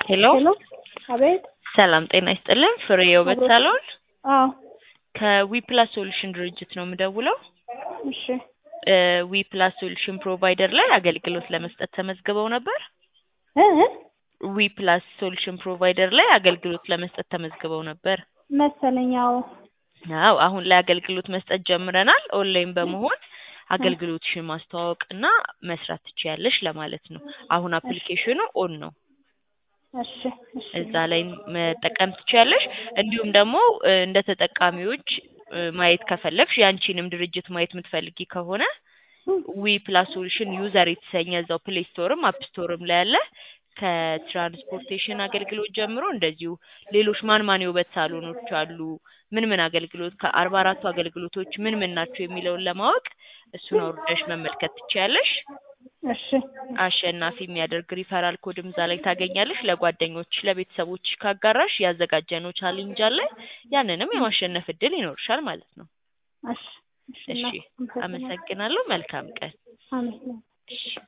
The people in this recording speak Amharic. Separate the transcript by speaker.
Speaker 1: ሄሎ
Speaker 2: ሄሎ አቤት።
Speaker 1: ሰላም ጤና ይስጥልን። ፍሬ የውበት
Speaker 2: አብሮ-
Speaker 1: ሳሎን
Speaker 2: አዎ
Speaker 1: ከዊፕላስ ሶሉሽን ድርጅት ነው የምደውለው።
Speaker 2: እሺ
Speaker 1: ዊፕላስ ሶሉሽን ፕሮቫይደር ላይ አገልግሎት ለመስጠት ተመዝግበው ነበር።
Speaker 2: እ እ
Speaker 1: ዊፕላስ ሶሉሽን ፕሮቫይደር ላይ አገልግሎት ለመስጠት ተመዝግበው ነበር።
Speaker 2: መሰለኝ። አዎ
Speaker 1: አዎ አሁን ላይ አገልግሎት መስጠት ጀምረናል። ኦንላይን በመሆን አገልግሎትሽን ማስተዋወቅ እና መስራት ትችያለሽ ለማለት ነው። አሁን አፕሊኬሽኑ ኦን ነው።
Speaker 2: እሺ እሺ
Speaker 1: እዛ ላይ መጠቀም ትችያለሽ። እንዲሁም ደግሞ እ እንደ ተጠቃሚዎች እ ማየት ከፈለግሽ የአንቺንም ድርጅት ማየት የምትፈልጊ ከሆነ ዊ ፕላስ ሶሉሽን ዩዘር የተሰኘ እዛው ፕሌይ ስቶርም አፕ ስቶርም ላይ ያለ ከትራንስፖርቴሽን አገልግሎት ጀምሮ እንደዚሁ ሌሎች ማን ማን የውበት ሳሎኖች አሉ፣ ምን ምን አገልግሎት ከአርባ አራቱ አገልግሎቶች ምን ምን ናቸው የሚለውን ለማወቅ እሱን አውርደሽ መመልከት ትችያለሽ።
Speaker 2: እሺ
Speaker 1: አሸናፊ የሚያደርግ ሪፈራል ኮድም እዛ ላይ ታገኛለሽ። ለጓደኞች ለቤተሰቦች ካጋራሽ ያዘጋጀነው ቻሌንጅ አለ። ያንንም የማሸነፍ እድል ይኖርሻል ማለት ነው።
Speaker 2: እሺ እሺ
Speaker 1: እሺ
Speaker 2: እና-
Speaker 1: አመሰግናለሁ። መልካም ቀን።
Speaker 2: አሜን
Speaker 1: እሺ